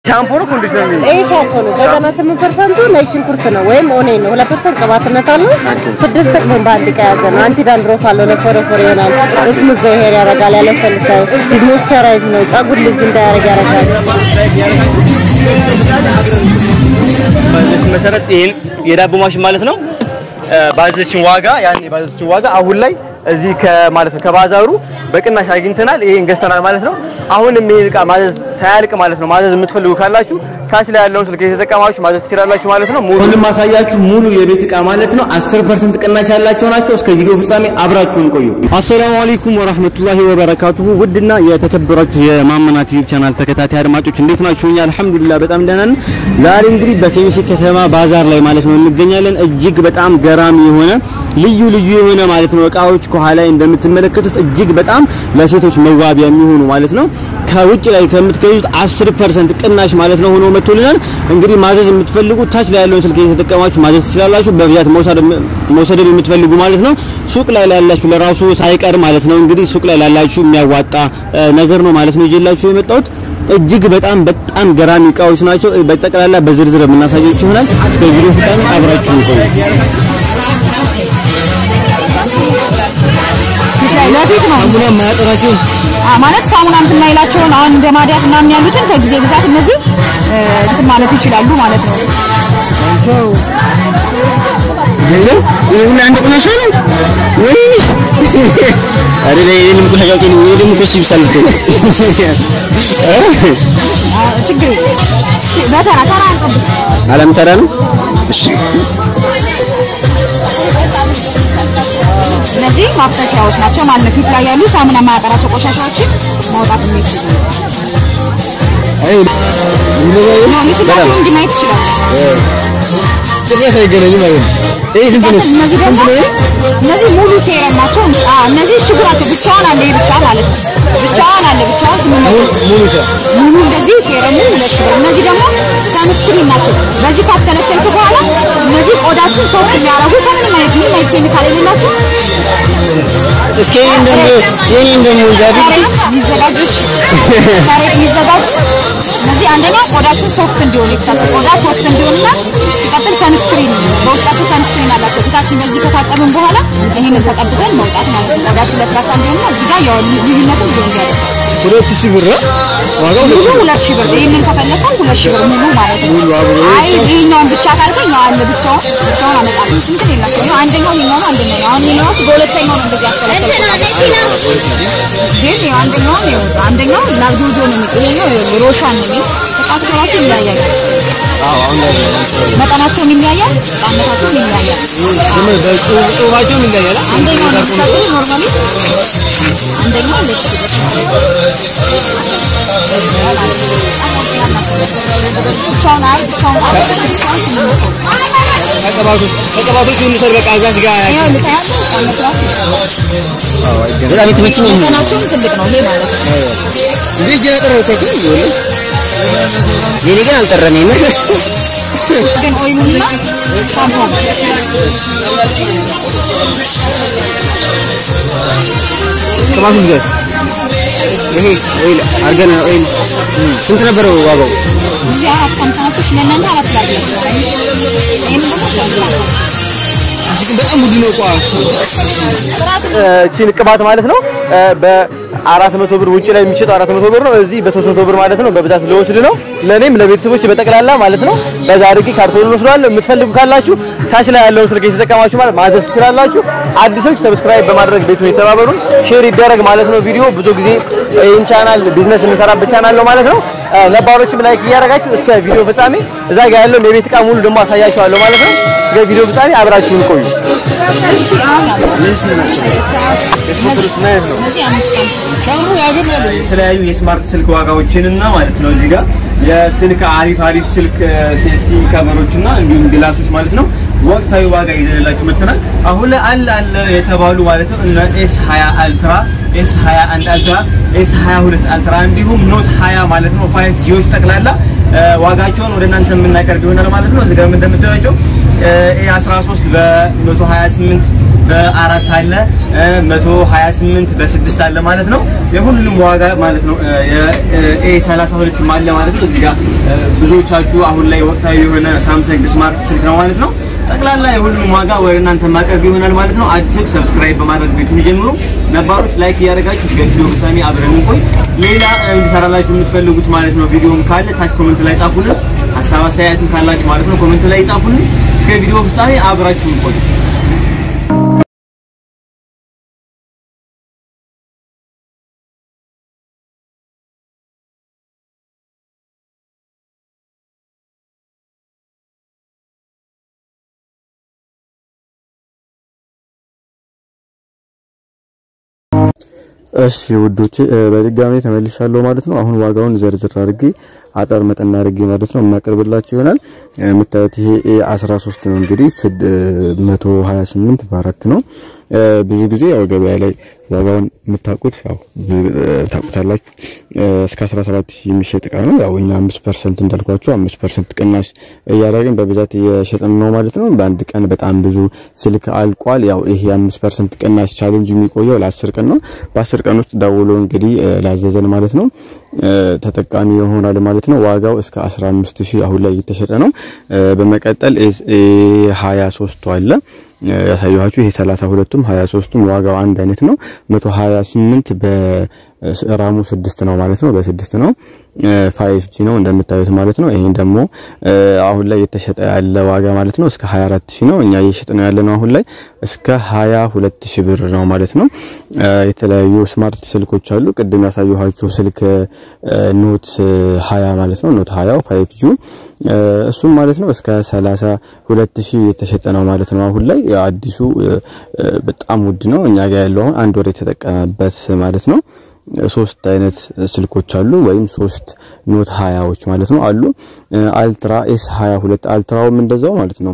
ሻምፖ ነው ኮንዲሽነር ነው? ይሄ ሻምፖ ነው። ዘጠና ስምንት ፐርሰንቱ ነጭ ሽንኩርት ነው ወይም ኦኔን ነው። ሁለት ፐርሰንት ቅባትነት አለው። ስድስት ጥቅሙን በአንድ ዕቃ የያዘ ነው። አንቲ ዳንድሮፍ አለው። ለፎረፎር ይሆናል። ስሙዝ ሄር ያደርጋል፣ ያለሰልሳል። ሞይስቸራይዝ ነው። ፀጉር ልዝ እንዳያደርግ ያደርጋል። በዚህ መሰረት ይሄን የዳቦ ማሽን ማለት ነው ባዘችን ዋጋ ያን ባዘችን ዋጋ አሁን ላይ እዚህ ከማለት ነው ከባዛሩ በቅናሽ አግኝተናል። ይሄን ገዝተናል ማለት ነው። አሁንም ይሄን ዕቃ ማዘዝ ሳያልቅ ማለት ነው ማዘዝ የምትፈልጉ ካላችሁ ታች ላይ ያለውን ስልክ የተጠቀማችሁ ማዘዝ ትችላላችሁ ማለት ነው። ሙሉ ማሳያችሁ ሙሉ የቤት ዕቃ ማለት ነው 10% ቅናሽ ያላቸው ናቸው። እስከ ቪዲዮ ፍጻሜ አብራችሁን ቆዩ። አሰላሙ አለይኩም ወራህመቱላሂ ወበረካቱሁ። ውድና የተከበራችሁ የማመናት ዩቲዩብ ቻናል ተከታታይ አድማጮች እንዴት ናችሁ? እኛ አልሐምዱሊላህ በጣም ደህና ነን። ዛሬ እንግዲህ በኬሚሴ ከተማ ባዛር ላይ ማለት ነው እንገኛለን። እጅግ በጣም ገራሚ የሆነ ልዩ ልዩ የሆነ ማለት ነው እቃዎች ከኋላ ላይ እንደምትመለከቱት እጅግ በጣም ለሴቶች መዋቢያ የሚሆኑ ማለት ነው ከውጭ ላይ ከምትገዙት 10% ቅናሽ ማለት ነው ሆኖ መጥቶልናል። እንግዲህ ማዘዝ የምትፈልጉ ታች ላይ ያለውን ስልክ እየተጠቀማችሁ ማዘዝ ትችላላችሁ። በብዛት መውሰድ የምትፈልጉ ማለት ነው ሱቅ ላይ ላላችሁ ለራሱ ሳይቀር ማለት ነው እንግዲህ ሱቅ ላይ ላላችሁ የሚያዋጣ ነገር ነው ማለት ነው ይዤላችሁ የመጣሁት እጅግ በጣም በጣም ገራሚ እቃዎች ናቸው። በጠቅላላ በዝርዝር የምናሳያችሁ ይሆናል። እስከ ቪዲዮ ፍጻሜ አብራችሁ ቆዩ። ለፊት ነው ሳሙና የማያጠራቸው አ ማለት ሳሙና እንትን የማይላቸውን አሁን እንደ ማዲያት ምናምን ያሉትን ከጊዜ ብዛት እነዚህ እ፣ እንትን ማለት ይችላሉ ማለት ነው። ይሁን አንድ ቆሻሻ ነው ወይ አይደለ? ይሄንም ቆሻሻ ነው ወይ ደግሞ ኮስ ይብሳል እኮ አ፣ ችግር የለም። እስኪ በተራ ተራ አንጠብቅ። አለም ተራ ነው። እሺ እነዚህ ማፍሰሻዎች ናቸው ማለት ነው። ፊት ላይ ያሉ ሳሙና የማያጠራቸው ቆሻሻዎችን ማውጣት የሚችሉ አይ ነው። ሚስባቸው እንዲህ ማየት ይችላል። ጭራሽ አይገናኝም ማለት ነው። ይሄ ስንት ነው? እነዚህ ደግሞ ስንት ነው? እነዚህ ሙሉ ሴረም ናቸው። አ፣ እነዚህ እሽጉ ናቸው። ብቻዋን አለ ይሄ ብቻ ማለት ነው። ብቻዋን አለ ብቻዋን ስምንት መቶ ሙሉ ሸ ሙሉ እንደዚህ ሴረሙ ሁለት ሺህ ብር። እነዚህ ደግሞ ሰንስክሪን ናቸው። በዚህ ካስከለከልኩ በኋላ እነዚህ ቆዳችን ሶፍት የሚያደርጉ ከምንም አይነት ምንም አይነት ኬሚካል የሌላቸው እስኪ ይሄን ደግሞ ይሄን ደግሞ ጃቢ ከሬት የሚዘጋጁ ከሬት የሚዘጋጁ እነዚህ አንደኛው ቆዳችን ሶፍት እንዲሆን የተሰጠ ቆዳ ሶፍት እንዲሆንና ሲቀጥል ሰንስክሪን በውስጣቸው ሰንስክሪን አላቸው። ፊታችን በዚህ ከታጠብን በኋላ ይህንን ተቀብተን መውጣት ማለት ነው። ቆዳችን ለስላሳ እንዲሆንና እዚህ ጋር ያው ልዩነትም ሊሆን ያለ ሁለት ሺህ ብር ነው ዋጋው ሙሉ ሁለት ሺህ ብር ይህንን ከፈለከው ሁለት ሺህ ብር ሙሉ ማለት ነው። ሙሉ አብሮ አይ ይሄኛውን ብቻ ካልከኝ ያው አለ ብቻውን ብቻውን አመጣለሁ። እንትን የላቸው ያው አንደኛው ይሄኛው ነው አንደኛው ነው። አሁን ይሄኛው ራሱ በሁለተኛው ነው እንደዚህ ያስከለከልኩት። ግን ያው አንደኛው ነው አንደኛው ላብዶዶ ነው የሚል ይሄኛው ይኸውልህ ሮሻን ነው የሚል እቃቸው ራሱ ይለያያል። መጠናቸውም ይለያያል፣ ጣዕመታቸውም ይለያያል። በጽሁፋቸውም ይለያል። አንደኛው ለምሳሌ ኖርማሊ አንደኛው ሁለት ሺህ ብር ብቻውን አይ ብቻውን ካልሆነ ብቻውን ስምንት መቶ ከቅባቱ ከቅባቶቹ ሁሉ ሰር በቃ እዛች ጋር ይኸው ልታያት ጣዕመት ራሱ በጣም የተመቸኝ ይሄ ነው። መጠናቸውም ትልቅ ነው ይሄ ማለት ነው። እንዴት ጀነጠር ወጣች ይሁን የኔ ግን አልጠረመኝም። ግን ኦይሉና ሻምፖ ቅባቱ ብዛት ይሄ ኦይል አርገን ኦይል ስንት ነበረ ዋጋው? እዚህ አራት ሳምሳኖች ለእናንተ አራት ላድርግ። ይህም ደግሞ ሻምፖ በጣም ውድ ነው እኮ እቺን ቅባት ማለት ነው በአራት መቶ ብር ውጭ ላይ የሚሸጠው አራት መቶ ብር ነው። እዚህ በሶስት መቶ ብር ማለት ነው። በብዛት ለወስድ ነው ለእኔም ለቤተሰቦች በጠቅላላ ማለት ነው። በዛ አድርጌ ካርቶን ወስደዋለሁ። የምትፈልጉ ካላችሁ ታች ላይ ያለውን ስልክ የተጠቀማችሁ ማለት ማዘዝ ትችላላችሁ። አዲሶች ሰብስክራይብ በማድረግ ቤቱን የተባበሩን ሼር ይደረግ ማለት ነው። ቪዲዮ ብዙ ጊዜ ይህን ቻናል ቢዝነስ የምንሰራበት ቻናል ነው ማለት ነው። ነባሮችም ላይክ እያደረጋችሁ እስከ ቪዲዮ ፍጻሜ እዛ ጋር ያለውን የቤት ዕቃ ሙሉ ደግሞ አሳያችኋለሁ ማለት ነው። እስከ ቪዲዮ ፍጻሜ አብራችሁን ቆዩ። እነዚህ አምስት ቀን የተለያዩ የስማርት ስልክ ዋጋዎችን እና ማለት ነው እዚህ ጋር የስልክ አሪፍ አሪፍ ስልክ ሴፍቲ ከቨሮች እና እንዲሁም ግላሶች ማለት ነው ወቅታዊ ዋጋ ይዘንላችሁ መጥተናል። አሁን ላይ አለ አለ የተባሉ ማለት ነው እነ ኤስ 20 አልትራ፣ ኤስ 21 አልትራ፣ ኤስ 22 አልትራ እንዲሁም ኖት 20 ማለት ነው 5 ጂዎች ጠቅላላ እ፣ ዋጋቸውን ወደ እናንተ የምናቀርብ ይሆናል ማለት ነው። እዚህ ጋር እንደምታዩቸው ኤ 13 በ128 በአራት አለ እ፣ 128 በስድስት አለ ማለት ነው። የሁሉንም ዋጋ ማለት ነው ኤ 32 አለ ማለት ነው። እዚህ ጋር እ፣ ብዙዎቻችሁ አሁን ላይ ወቅታዊ የሆነ ሳምሰንግ ስማርት ስልክ ነው ማለት ነው። ጠቅላላ የሁሉም ዋጋ ወደ እናንተ ማቅረብ ይሆናል ማለት ነው። አዲሶች ሰብስክራይብ በማድረግ ቤቱን ይጀምሩ። ነባሮች ላይክ እያደረጋችሁ እስከ ቪዲዮ ፍጻሜ አብረን እንቆይ። ሌላ እ፣ እንዲሰራላችሁ የምትፈልጉት ማለት ነው ቪዲዮም ካለ ታች ኮሜንት ላይ ጻፉልን። ሀሳብ አስተያየትም ካላችሁ ማለት ነው ኮሜንት ላይ ጻፉልን። እስከ ቪዲዮ ፍጻሜ አብራችሁ እንቆይ። እሺ ውዶቼ እ፣ በድጋሚ ተመልሻለሁ ማለት ነው። አሁን ዋጋውን ዘርዝር አድርጌ አጠር መጠን አድርጌ ማለት ነው የማቀርብላችሁ ይሆናል። እ፣ የምታዩት ይሄ ኤ 13 ነው እንግዲህ 128 በአራት ነው። እ፣ ብዙ ጊዜ ያው ገበያ ላይ ዋጋውን የምታውቁት ያው እ፣ ታውቁታላችሁ እ፣ እስከ 17000 የሚሸጥ እቃ ነው። ያው እኛ 5% እንዳልኳችሁ 5% ቅናሽ እያደረግን በብዛት እየሸጥን ነው ማለት ነው። በአንድ ቀን በጣም ብዙ ስልክ አልቋል። ያው ይሄ 5% ቅናሽ ቻሌንጅ የሚቆየው ለ10 ቀን ነው። በ10 ቀን ውስጥ ደውሎ እንግዲህ እ፣ ላዘዘን ማለት ነው እ፣ ተጠቃሚ ይሆናል ማለት ነው። ዋጋው እስከ 15000 አሁን ላይ እየተሸጠ ነው። እ፣ በመቀጠል ኤ 23 አለ ያሳየኋችሁ ይሄ 32ቱም 23ቱም ዋጋው አንድ አይነት ነው። 128 በራሙ 6 ነው ማለት ነው። በስድስት ነው 5G ነው እንደምታዩት ማለት ነው። ይሄን ደግሞ እ፣ አሁን ላይ የተሸጠ ያለ ዋጋ ማለት ነው እስከ 24000 ነው። እኛ እየሸጥ ነው ያለ ነው አሁን ላይ እስከ 22000 ብር ነው ማለት ነው። እ፣ የተለያዩ ስማርት ስልኮች አሉ። ቅድም ያሳየኋችሁ ስልክ እ፣ ኖት 20 ማለት ነው። ኖት 20 5G እ፣ እሱም ማለት ነው እስከ 32000 የተሸጠ ነው ማለት ነው። አሁን ላይ አዲሱ እ፣ እ፣ በጣም ውድ ነው። እኛ ጋር ያለው አሁን አንድ ወር የተጠቀመበት ማለት ነው። ሶስት አይነት ስልኮች አሉ ወይም ሶስት ኖት 20ዎች ማለት ነው አሉ። አልትራ ኤስ 22 አልትራውም እንደዛው ማለት ነው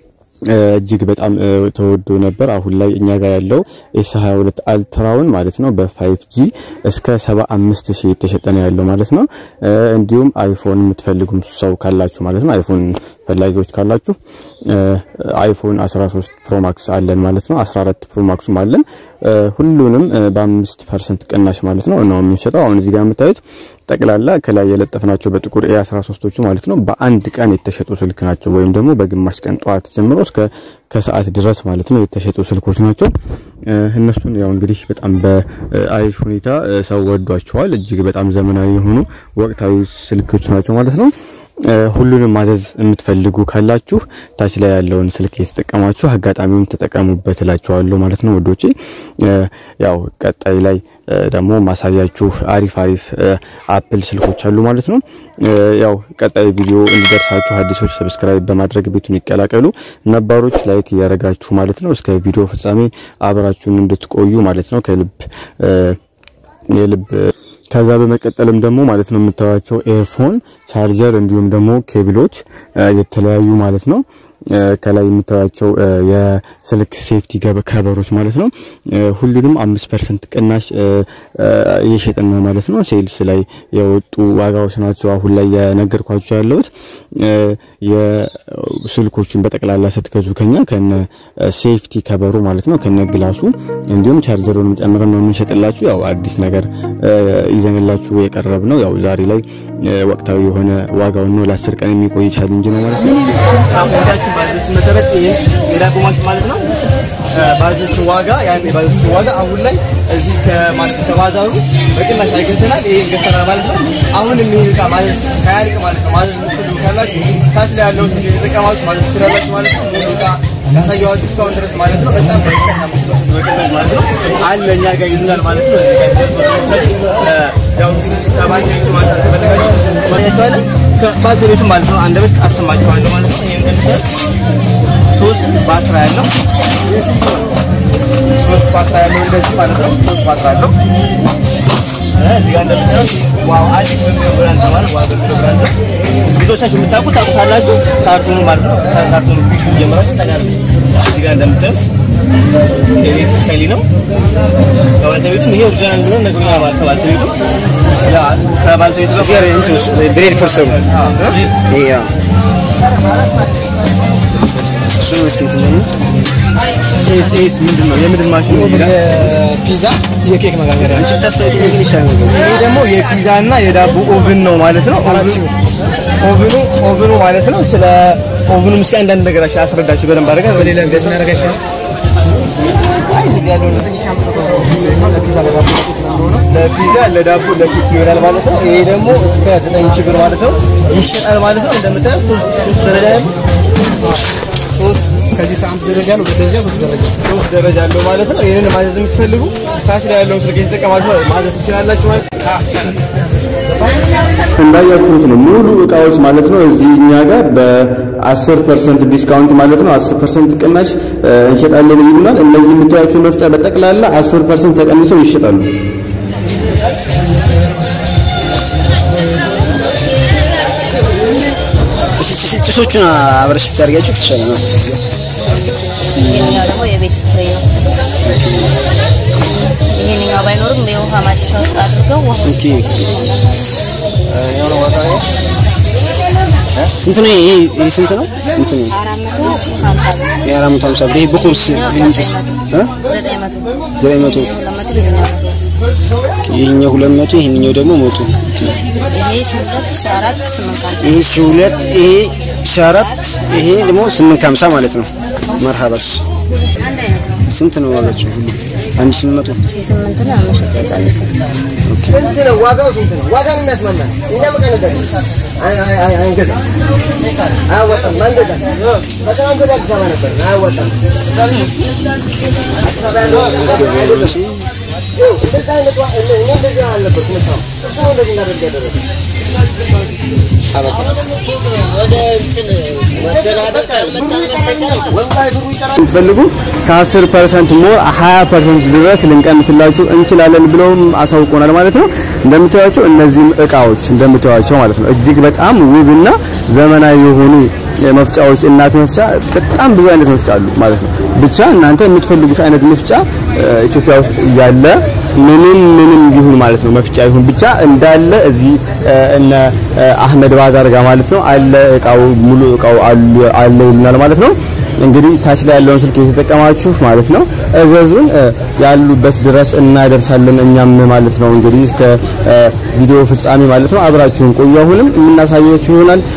እጅግ በጣም እ፣ ተወዶ ነበር። አሁን ላይ እኛ ጋር ያለው ኤስ 22 አልትራውን ማለት ነው በ5G እስከ 75000 የተሸጠ ነው ያለው ማለት ነው። እ፣ እንዲሁም አይፎን የምትፈልጉም ሰው ካላችሁ ማለት ነው አይፎን ፈላጊዎች ካላችሁ እ፣ አይፎን 13 ፕሮ ማክስ አለን ማለት ነው። 14 ፕሮ ማክሱም አለን። እ፣ ሁሉንም እ፣ በ5% ቅናሽ ማለት ነው ነው የምንሸጠው። አሁን እዚህ ጋር የምታዩት ጠቅላላ ከላይ የለጠፍናቸው በጥቁር ኤ13ቶቹ ማለት ነው በአንድ ቀን የተሸጡ ስልክ ናቸው። ወይም ደግሞ በግማሽ ቀን ጠዋት ጀምሮ እስከ ከሰዓት ድረስ ማለት ነው የተሸጡ ስልኮች ናቸው። እ፣ እነሱን ያው እንግዲህ በጣም በአሪፍ ሁኔታ እ፣ ሰው ወዷቸዋል። እጅግ በጣም ዘመናዊ የሆኑ ወቅታዊ ስልኮች ናቸው ማለት ነው። እ፣ ሁሉንም ማዘዝ የምትፈልጉ ካላችሁ ታች ላይ ያለውን ስልክ የተጠቀማችሁ አጋጣሚውን ተጠቀሙበት እላችኋለሁ ማለት ነው ወዶቼ። እ፣ ያው ቀጣይ ላይ እ፣ ደግሞ ማሳያችሁ አሪፍ አሪፍ እ፣ አፕል ስልኮች አሉ ማለት ነው። እ፣ ያው ቀጣይ ቪዲዮ እንዲደርሳችሁ አዲሶች ሰብስክራይብ በማድረግ ቤቱን ይቀላቀሉ፣ ነባሮች ላይክ እያደረጋችሁ ማለት ነው እስከ ቪዲዮ ፍጻሜ አብራችሁን እንድትቆዩ ማለት ነው ከልብ እ፣ የልብ ከዛ በመቀጠልም ደግሞ ማለት ነው የምታዩቸው ኤርፎን ቻርጀር እንዲሁም ደግሞ ኬብሎች እ፣ የተለያዩ ማለት ነው እ፣ ከላይ የምታዩቸው እ፣ የስልክ ሴፍቲ ገበ ከበሮች ማለት ነው እ፣ ሁሉንም 5% ቅናሽ እ፣ እ፣ እየሸጥን ነው ማለት ነው። ሴልስ ላይ የወጡ ዋጋዎች ናቸው አሁን ላይ የነገርኳችሁ ያለሁት እ፣ የስልኮቹን በጠቅላላ ስትገዙ ከኛ ከነ ሴፍቲ ከበሩ ማለት ነው ከነ ግላሱ እንዲሁም ቻርጀሩን ጨምረን ነው የምንሸጥላችሁ። ያው አዲስ ነገር እ፣ ይዘንላችሁ የቀረብ ነው። ያው ዛሬ ላይ እ፣ ወቅታዊ የሆነ ዋጋውን ነው ለአስር ቀን የሚቆይ ቻሌንጅ ነው ማለት ነው። አሁን ባዘችን መሰረት ይሄ የዳቦ ማሽን ማለት ነው ባዘችን ዋጋ ያን የባዘችን ዋጋ አሁን ላይ እዚህ ከማለት ከባዛሩ በቅናሽ አግኝተናል። ይሄ ገዝተናል ማለት ነው። አሁንም ይሄ ዕቃ ማዘዝ ሳያልቅ ማለት ነው ማዘዝ የምትፈልጉ ካላችሁ ታች ላይ ያለውን ስልክ የተጠቀማችሁ ማዘዝ ትችላላችሁ ማለት ነው። ሙሉ ዕቃ ያሳየኋችሁ እስካሁን ድረስ ማለት ነው። በጣም በቅናሽ አምስት ፐርሰንት በቅናሽ ማለት ነው አለ እኛ ጋር ይሉናል ማለት ነው። እዚህ ጋር ተመልካቾቻችን ያው እንግዲህ ከባንክ ማለት ከፈለጋችሁ ማግኘታችኋለን። ከባትሪዎቹም ማለት ነው አንድ በት አሰማችኋለሁ ማለት ነው። ይሄን እንደምታዩት ሶስት ባትራ ያለው ሶስት ባትራ ያለው እንደዚህ ማለት ነው። ሶስት ባትራ ያለው እዚህ ጋር እንደምታዩት ዋው አዲስ በሚለው ብራንድ ነው ማለት ዋው በሚለው ብራንድ ነው። ብዙዎቻችሁ የምታውቁት ታውቁታላችሁ። ካርቶኑ ማለት ነው። ካርቶኑ ፊሹ ጀምራችሁ ታጋር እዚህ ጋር እንደምታዩት ኤሌክትሪካሊ ነው። ከባልተቤቱም ይሄ ኦሪጂናል እንደሆነ ነግሮኛል ማለት ከባልተቤቱ ያ ከባልተቤቱ ጋር እዚህ እንትን ውስጥ ብሬድ ፐርሰሩ ይሄ እሱ ነው እስኪ እንትን ደግሞ ኤስ ኤስ ምንድን ነው? የምንድን ማሽን ነው? ይላል። የፒዛ የኬክ መጋገሪያ አንቺ ታስተውቂ ግን ይሻላል ይሄ ደግሞ የፒዛ እና የዳቦ ኦቭን ነው ማለት ነው። አራት ሺህ ኦቭኑ ኦቭኑ ማለት ነው። ስለ ኦቭኑ እስኪ አንዳንድ ነገር አስረዳችሁ በደንብ አድርገህ በሌላ ጊዜ እናደርጋ ይሻላል ለፒዛ ለዳቦ ለኬክ ይሆናል ማለት ነው። ይሄ ደግሞ እስከ 9 ሺህ ብር ማለት ነው ይሸጣል ማለት ነው። እንደምታዩት ሶስት ሶስት ደረጃ ያለው ሶስት ከዚህ ሳምንት ደረጃ ነው ሁለት ደረጃ ሶስት ደረጃ ሶስት ደረጃ አለው ማለት ነው። ይሄንን ማዘዝ የምትፈልጉ ታች ላይ ያለውን ስልክ የተጠቀማችሁ ማዘዝ ትችላላችሁ ማለት ነው። እንዳያችሁት ነው ሙሉ እቃዎች ማለት ነው እዚህ እኛ ጋር በ10% ዲስካውንት ማለት ነው 10% ቅናሽ እ፣ እንሸጣለን ይሉናል። እነዚህ የምታያቸው መፍጫ በጠቅላላ 10% ተቀንሰው ይሸጣሉ። እሺ ጭስ- ጭሶቹን አብረሽ ብታደርጊያቸው ትሻለ ነው ይሄኛው ደግሞ የቤት ስፕሬይ ነው። ይሄኛው ባይኖርም የውሃ ማጨሻ ውስጥ አድርገው ውሃ ኦኬ ስንት ነው ይሄ ይሄ ስንት ነው እንትን ነው አራት መቶ ሀምሳ ብር የአራት መቶ ሀምሳ ብር ይሄ በኮርስ ይሄን ጭስ እ ዘጠኝ መቶ ዘጠኝ መቶ ይሄኛው ሁለት መቶ ይሄኛው ሁለት መቶ ይሄኛው መቶ ይሄኛው ደግሞ መቶ ኦኬ ይሄ ሺህ ሁለት ሺህ አራት ስምንት ሀምሳ ይሄ ሺህ ሁለት ይሄ ሺህ አራት ይሄ ደግሞ ስምንት ከሀምሳ ማለት ነው መርሃባስ አንድ አይነት ነው። ስንት ነው ዋጋቸው ሁሉ አንድ ስምንት መቶ ሺህ ስምንት ነው መሸጫ ይቀንሳል። ስንት ነው ዋጋው? ስንት ነው ዋጋ ነው የሚያስማማን? እኛ መቀነስ አይ አይ አይ አንገዛ አያወጣም። አንገዛ በጣም ወደ አዲስ አበባ ነበር አያወጣም። አዲስ አበባ ያለው አይደለም። ይኸው እንደዛ አይነት ዋ- እኔ እኔ እንደዚህ አልነበርኩም እስካሁን። እሱ ነው እንደዚህ እናደርግ ያደረገው። ወላሂ ብሩ ይቀራል። የምትፈልጉ ከ10% ሞር 20% ድረስ ልንቀንስላችሁ እንችላለን ብለውም አሳውቆናል ማለት ነው። እንደምታዩቸው እነዚህም እቃዎች እንደምታዩቸው ማለት ነው እጅግ በጣም ውብና ዘመናዊ የሆኑ መፍጫዎች እናት መፍጫ በጣም ብዙ አይነት መፍጫ አሉ ማለት ነው። ብቻ እናንተ የምትፈልጉት አይነት መፍጫ እ፣ ኢትዮጵያ ውስጥ እያለ ምንም ምንም ይሁን ማለት ነው መፍጫ ይሁን ብቻ እንዳለ እዚህ እ፣ እነ እ፣ አህመድ ባዛር ጋር ማለት ነው አለ እቃው ሙሉ እቃው አሉ አለ ይሉናል ማለት ነው። እንግዲህ ታች ላይ ያለውን ስልክ የተጠቀማችሁ ማለት ነው እዘዙን፣ እ፣ ያሉበት ድረስ እናደርሳለን እኛም ማለት ነው። እንግዲህ እስከ እ፣ ቪዲዮ ፍጻሜ ማለት ነው አብራችሁን ቆዩ። አሁንም የምናሳያችሁ ይሆናል።